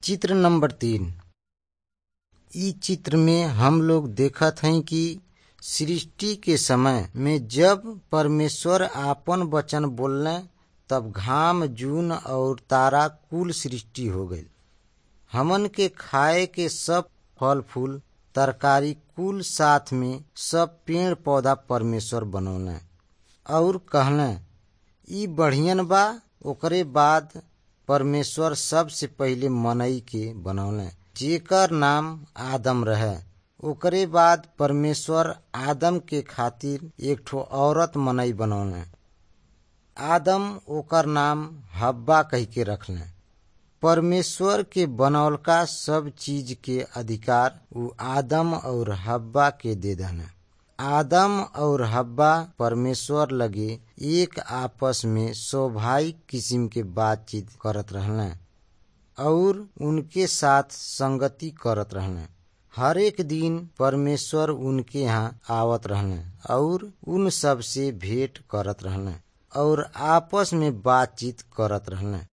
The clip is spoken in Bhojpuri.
चित्र नंबर तीन इ चित्र में हम लोग देखत हई कि सृष्टि के समय में जब परमेश्वर आपन वचन बोलने तब घाम जून और तारा कुल सृष्टि हो गईल हमन के खाए के सब फल फूल तरकारी कुल साथ में सब पेड़ पौधा परमेश्वर बनौले और कहले ई बढ़ियन बा ओकरे बाद परमेश्वर सबसे पहिले मनई के बनौले जेकर नाम आदम रहे ओकरे बाद परमेश्वर आदम के खातिर एक ठो औरत मनई बनौले आदम ओकर नाम हब्बा कह के रखले परमेश्वर के बनौलका सब चीज के अधिकार उ आदम और हब्बा के दे दने आदम और हब्बा परमेश्वर लगे एक आपस में स्वाभाविक किस्म के बातचीत करत रहले और उनके साथ संगति करत रहले हर एक दिन परमेश्वर उनके यहाँ आवत रहले और उन सब से भेंट करत रहले और आपस में बातचीत करत रहले